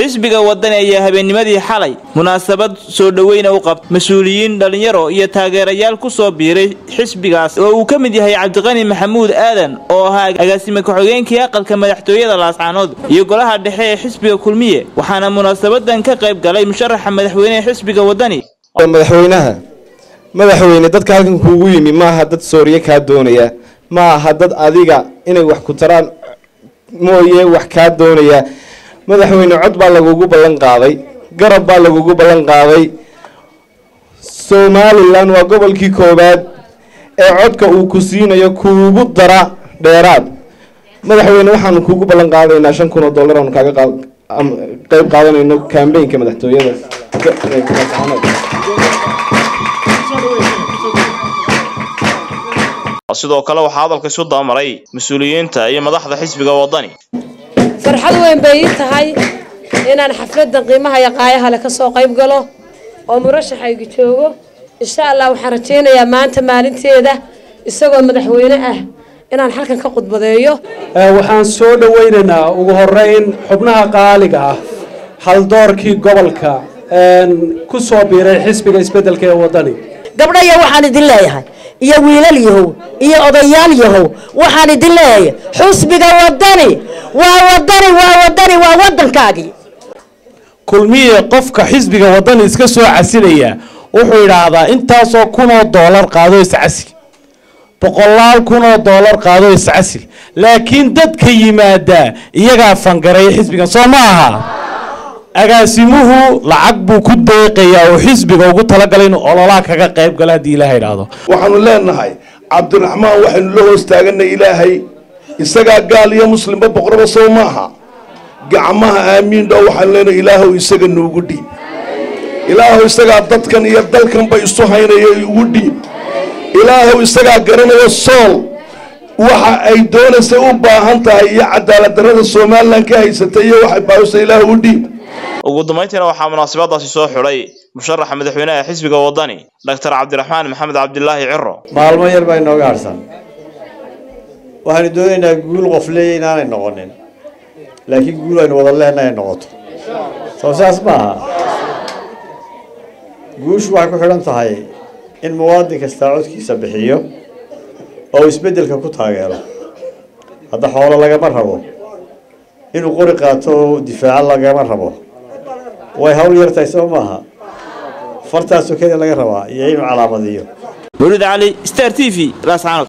xisbiga wadani ayaa habeennimadii xalay munaasabad soo dhoweyna u qabta mas-uuliyiin dhallinyaro iyo taageerayaal ku soo biiray xisbigaas oo uu ka mid yahay cabdiqani maxamuud aadan oo ahaa agaasime ku-xigeenkii aqalka madaxtooyada laascaanood iyo golaha dhexe ee xisbiga kulmiye waxaana munaasabadan ka qayb galay musharaxa madaxweyne ee xisbiga wadani madaxweynaha madaxweyne dadka halkan kuugu yimi maaha dad sooriye kaa doonaya ma aha dad adiga inay wax ku taraan mooye wax kaa doonaya madaxweyne cod baa lagugu ballan qaaday garab baa lagugu ballan qaaday somalilan waa gobolkii koowaad ee codka uu ku siinayo kuugu dara dheeraad madaxweyne waxaanu kuugu ballan qaadaynaa shan kun oo dollar aanu kaaga qeyb qaadanayno kambeynka madaxtooyada sidoo kale waxaa hadalka isu dabamaray mas-uuliyiinta iyo madaxda xisbiga wadani farxad weyn bay ii tahay inaan xafladan qiimaha iyo qaayaha le ka soo qayb galo oo murashaxayga joogo insha allah waxaan rajaynayaa maanta maalinteeda isagoo madaxweyne ah inaan halkan ka khudbadeeyo waxaan soo dhowaynaynaa ugu horeyn xubnaha qaaliga ah haldoorkii gobolka ku soo biiray xisbiga isbeddelka ee wadani gabdhaya waxaan idin leeyahay iyo wiilal yahow iyo odayaal yahow waxaan idin leeyahay xusbiga wadani waa wadani waa wadani waa waddankaagii kulmiye qofka xisbiga wadani iska soo casilaya wuxuu idhaahdaa intaasoo kunoo doolar qaado iscasil boqolaal kunoo doolar qaado iscasil laakiin dadka yimaada iyagaa fangareeya xisbigan soo ma aha agaasimuhu lacag buu ku deeqayaa oo xisbiga ugu talagalay inuu ololaha kaga qayb galo haddii ilaah idhaahdo waxaanu leenahay cabdiraxmaan waxaynu la hoos taaganay ilaahay isagaa gaal iyo muslimba boqoraba sow maaha gacmaha aamiin dhow waxaanu leenahay ilaahow isaga nuugu dhiib ilaahow isagaa dadkan iyo dalkanba isu haynayo ugu dhiib ilaahow isagaa garanayo sool waxa ay doonaysa u baahan tahay iyo cadaalad darrada somalilan ka haysatay iyo waxay baahisa ilaahow u dhiib ugu dambayntiina waxaa munaasabadaasi soo xidhay musharaxa madaxweynaha xisbiga wadani doctor cabdiraxmaan maxamed cabdilaahi ciro maalmo yar baa inooga harsan waxaanu doonaynaa guul qof leeya inaanay noqonin laakiin guul aynu wada lehna ay noqoto soo saas maaha guushu waxay ku xidhan tahay in muwaadin kastaa codkiisa bixiyo oo isbeddelka ku taageero hadda xoolo lagama rabo inuu qori qaato oo difaaco lagama rabo way hawl yartahay soo maaha fartaasoo keliya laga rabaa iyo inuu calaamadiyo mawlid cali star t v laascaanood